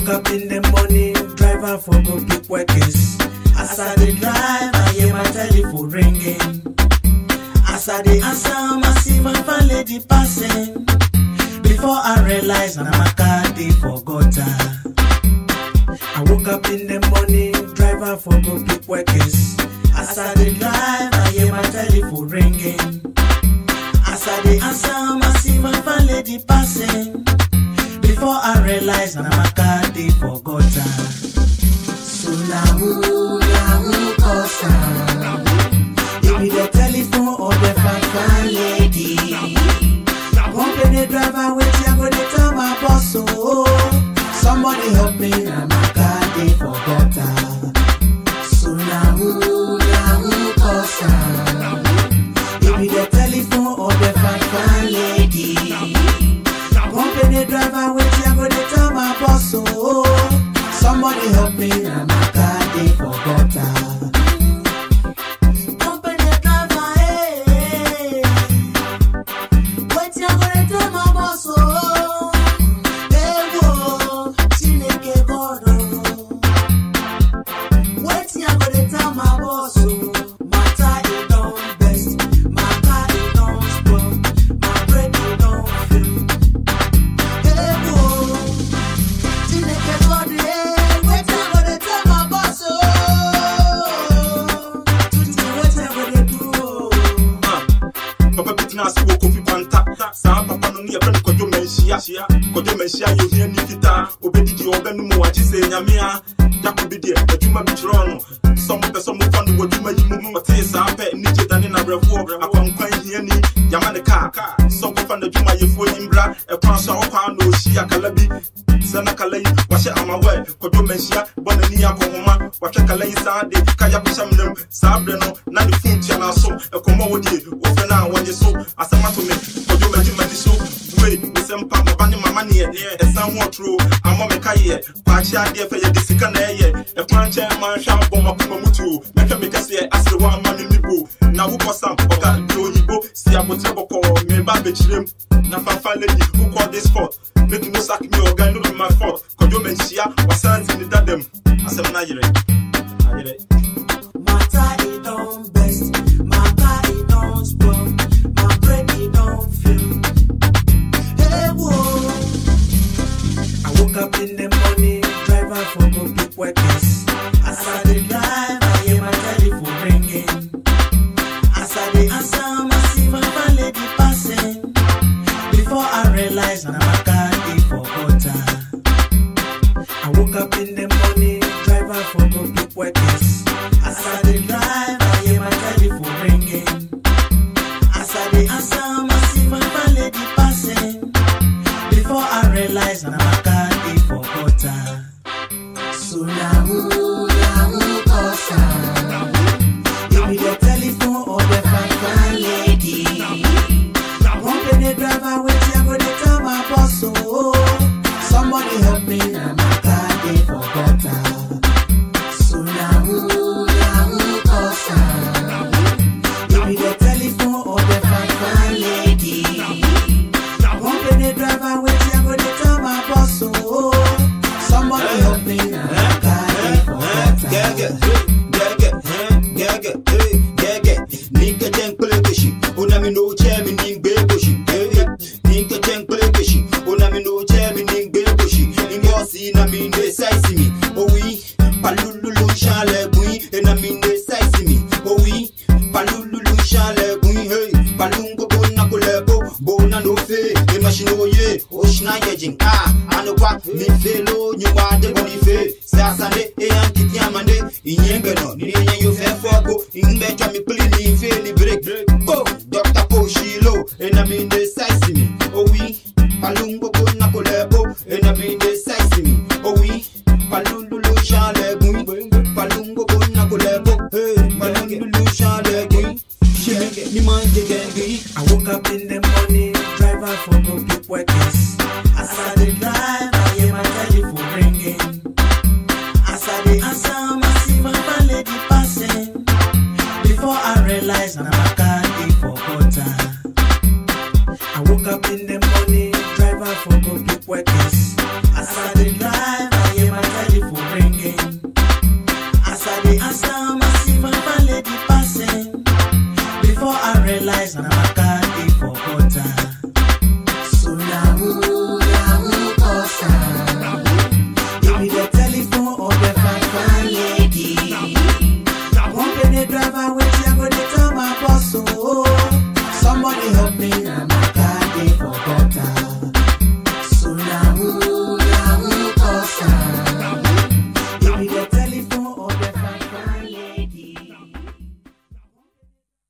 up in the morning, driver for go pick workers. As I dey drive, I hear my telephone ringing. As I dey answer, I see my fine lady passing. Before I realize, na my car dey for gutter. I woke up in the morning, driver for go pick workers. As I dey drive, I hear my telephone ringing. As I dey answer, I see my fine lady passing. Before I realize, na my car dey for gutter. So na who, na who cause am? It be the telephone or the fine fine lady. Company driver, wait, I go dey tell my boss, oh. Somebody help me, na my car dey for gutter. So na who, na who cause am? It be the telephone or the fine fine lady. Company driver, wait, I go dey tell my boss, oh. Somebody help me, na my car dey for gutter. Company driver, hey, hey. Wait, I go dey tell my boss, oh. Hey, whoa, Chineke God, oh. Wetin I go dey tell my boss o? Matter e don best, my car e don spoil, my brake e don fail. Ewo, Chineke God eh, wetin I go dey tell my boss o? Tutu wetin I go dey do o? papa bi tena ase wɔ kofi kwanta saa papa no ne yɛfrɛ no kɔdwo manhyia kɔdwo manhyia yɛ ohia ni fitaa obɛdidi ɔbɛnom wagye sɛ nyamea yako bi deɛ adwuma bi kyerɛɔ no sɛ mopɛ sɛ mofa no w'adwuma yi mu ɔtee saa pɛ nigye dane nawerɛfoɔ akwankwan hiani yama ne kaa sɛ ɔkɔfa n'adwumayɛfoɔ yi mbra ɛkwan so a wɔkwaa na ɔhyia kala bi sɛ na kala yi wahyɛ amawɛ kɔdwo manhyia bɔ n'ani akɔhoma wahwɛ kala yi saa de kaya kohyɛ mnam saa berɛ no na ne fon tua no aso ɛkɔmmɔ wɔ die wɔfrɛ no a wɔgye so asɛm ato me kɔdwo magyemagye so wei mesɛ mpa maba ne mama neɛ ɛsan ho ɔtoro amɔ me ka yɛ paakye adeɛ fɛ yɛde sika na ɛyɛ ɛkwan nkyɛn ma nhwɛ abɔ makoma mu tuo mɛhwɛ me kɛseɛ asere wɔ ama me mibo na wokɔ sam ɔga de oyibo si abotrɛ bɔkɔɔ meba bɛkyirem na fafa lady wokɔ this spot make you no sack me ɔga no be my fault kɔdwo manhyia wasan si ne dadam asɛm no ayerɛ ayerɛ Matter e don best, my car e don spoil, my brake e don fail. Hey whoa. I woke up in the morning, driver for go pick workers. As I dey drive, I hear my telephone ringing. As I dey answer, I see my fine lady passing. Before I realize, na my car dey for gutter. I woke up in the morning, driver for go pick workers. As I dey drive, I hear my telephone ringing. As I dey answer, I see my fine lady passing. Before I realize, na my car dey for gutter. So na who, na who cause am? It be the telephone or the fine fine lady. Company driver, wait, I go dey tell my boss, oh. Somebody help me, na my car dey for gutter. So na who, na who cause am? It be the telephone or the fine fine lady. Company driver, wait, I go dey tell my boss, oh. Somebody help me, na my car dey for gutter. Gaga, gaga, gaga, gaga. Nika jen kule keshi, una mi no che mi ning be boshi. Nika jen kule keshi, una mi no che mi ning be boshi. Ingo si na mi ne size mi, oh oui. Palululu chale bui, e na mi ne size mi, oh oui. Palululu chale bui, hey. Palungo bona kule bo, bona no fe. E machine oye, oshna yejing. Ah, anokwa mi fe lo nyuma de boni fe. Sasande e ankiti amande, inyenge no. Ni nye yo fe foko, ingbe chwa mi pili ni fe ni break. Oh, Dr. Poshilo, e na mi ne size mi, oh oui. Palungo bona kule bo, e na mi ne size mi, oh oui. Palululu chale bui, palungo bona kule bo, hey. Palululu chale bui. Shimenge ni manje gengi. I woke up in the morning, driver for go pick workers. As I dey drive,